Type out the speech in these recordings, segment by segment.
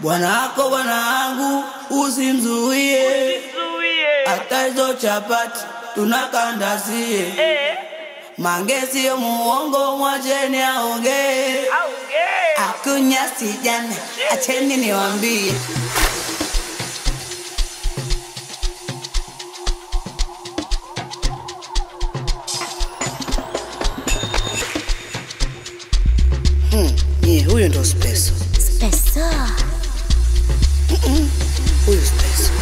Bwana wako bwana wangu usimzuie, hata hizo chapati tunakandazie. Mange sio muongo, mwacheni aongee. Akunya sijana, acheni niwambie. Hmm, yeah, huyo ndo Speso. Speso. Huyu Speso.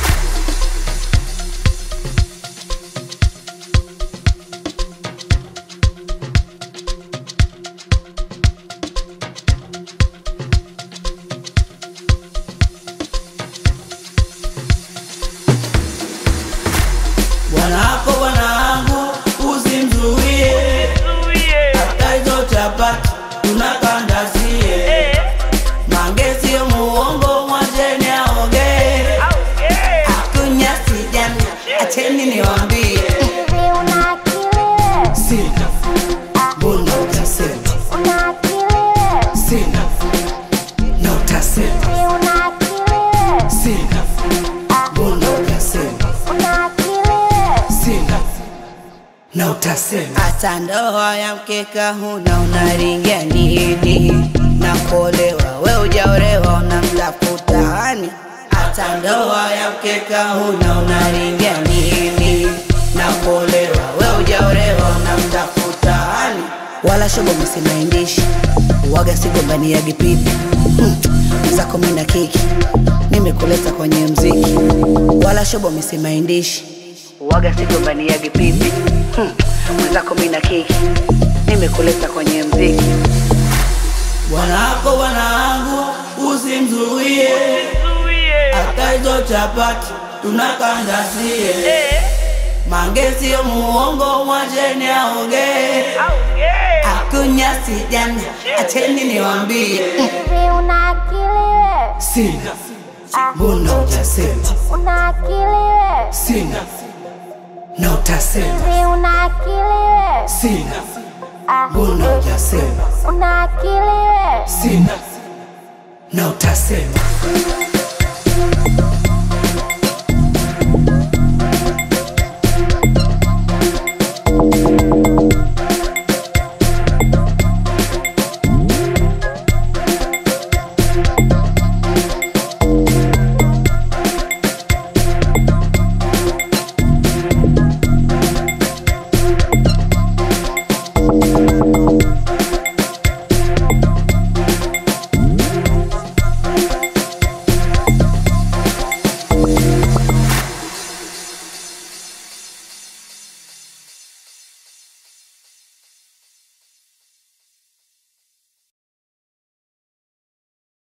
Bwana wako bwana wangu usimzuie, hata hizo chapati tunakandazie. Mange sio muongo, mwacheni aongee. Akunya sijana, acheni niwambie. Hivi una akili wewe? Sina, mbona utasema? Una akili wewe? Sina, na utasema. Hivi una akili wewe? Sina, mbona utasema? Una akili wewe? Sina, na utasema. Hata ndoa ya mkeka huna, unaringia nini? Na kuolewa we ujaolewa, unamtafuta hani? Hata ndoa ya mkeka huna, unaringia nini? Na kuolewa we ujaolewa, unamtafuta hani? Wala shobo msimaindishi waga sigombani ya gipipi hmm. zako mina kiki nimekuleta kwenye mziki wala shobo misimaindishi waga sigombani ya gipipi hmm. mwenzako mina kiki nimekuleta kwenye mziki bwana wako bwana wangu usimzuie hata hizo chapati tunakandazie mange sio muongo mwacheni aongee akunya sijana acheni niwambie Hivi una akili wewe? sina mbona utasema Una akili wewe? sina na utasema Hivi una akili wewe? sina mbona utasema Una akili wewe? sina na utasema